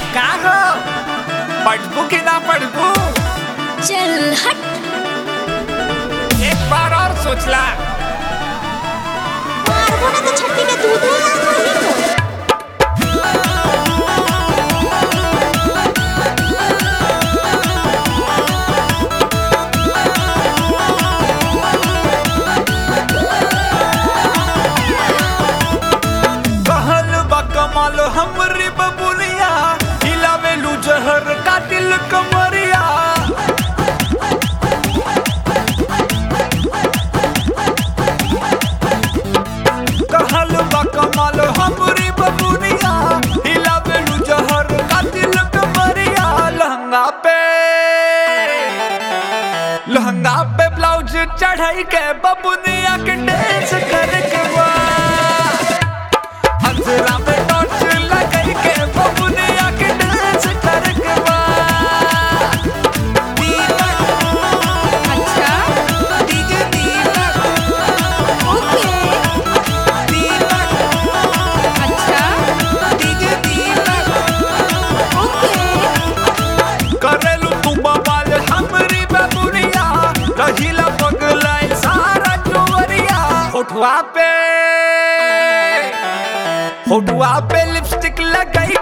का हो पढ़बू कि ना पढ़बू चल हट एक बार और सोचला मारबो ना तो छट्टी के दूध हो ना खाली को कहल बा कमाल हमरी बबुलिया हिलावेलू जहर का दिल कमरिया कहल बा कमाल हमरी बबुलिया हिलावेलू जहर का दिल कमरिया लहंगा पे लहंगा पे ब्लाउज चढ़ाई के बबुनिया के डांस करके वाह हंसरा पे टॉर्च लगाई के बबुनिया के डांस करके वाह दीपक अच्छा डीजे दीपक ओके दीपक अच्छा डीजे दीपक ओके करेलू तू बवाल हमरी बबुनिया रहिला पगलाई सारा चोरिया होठवा पे होठवा पे लिपस्टिक लगाई